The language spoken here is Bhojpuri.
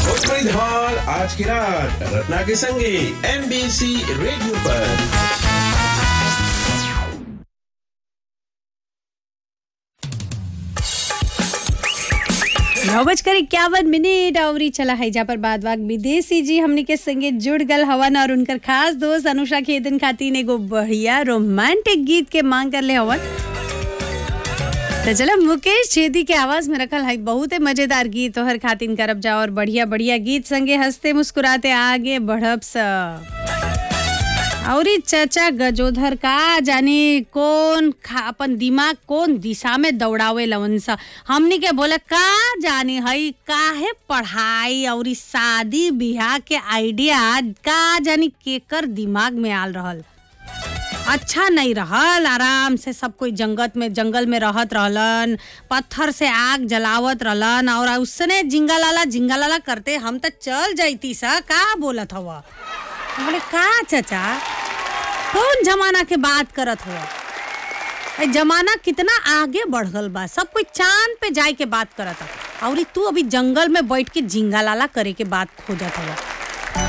भोजपुरी धमाल आज की रात रत्ना के संगे एमबीसी रेडियो पर नौ बजकर इक्यावन मिनट और ई चला है जा पर बाद वाक विदेशी जी हमनी के संगे जुड़ गल हवन और उनकर खास दोस्त अनुषा खेदन खातिर एगो बढ़िया रोमांटिक गीत के मांग कर ले हवन तो चलो मुकेश छेदी के आवाज में रखल है बहुत मजेदार गीत तोहर खातिन करब जा और बढ़िया बढ़िया गीत संगे हंसते मुस्कुराते आगे बढ़ब स और ई चचा गजोधर का जाने कौन खा अपन दिमाग कौन दिशा में दौड़ावे लवन सा हमनी के बोले का जाने हई काहे पढ़ाई और ई शादी बियाह के आइडिया का जानी केकर दिमाग में आल रहल अच्छा नहीं रहल आराम से सब कोई जंगत में जंगल में रहत रहलन पत्थर से आग जलावत रहलन और उसने जिंगा लाला जिंगा लाला करते हम तो चल जाती सा का बोलत हवा बोले का चचा कौन जमाना के बात करत हो ए जमाना कितना आगे बढ़ गल बा सब कोई चांद पे जाए के बात करत है और तू अभी जंगल में बैठ के जिंगा लाला करे के बात खोजत हवा